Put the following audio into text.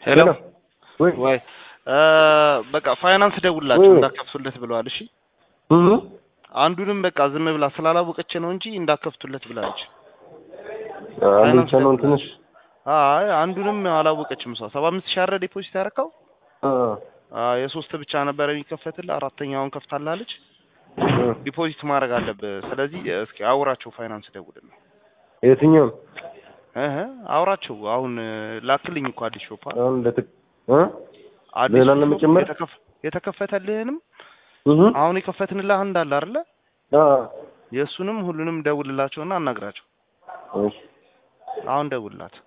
ሄሎ ወይ ወይ እ በቃ ፋይናንስ ደውላቸው ወይ። እንዳከፍቱለት ብለዋል። እሺ እህ አንዱንም በቃ ዝም ብላ ስላላወቀች ነው እንጂ እንዳከፍቱለት ብላለች። አንተ ነው ትንሽ አይ አንዱንም አላወቀችም እሷ። ሰባ አምስት ሺህ አረ ዲፖዚት ያደረከው አ አ የሶስት ብቻ ነበር የሚከፈትልህ አራተኛውን ከፍታላለች። ዲፖዚት ማድረግ አለብህ። ስለዚህ እስኪ አውራቸው ፋይናንስ ደውልና የትኛው እህ አውራቸው አሁን ላክልኝ እኮ አዲስ ሾፓ አሁን ለትክ እ አዲስ ሌላ ሾፕ ለመጨመር? የተከፈ- የተከፈተልህንም እህ አሁን የከፈትንልህ አንድ አለ አይደለ? አ የእሱንም ሁሉንም ደውልላቸውና አናግራቸው። እሺ አሁን ደውልላት።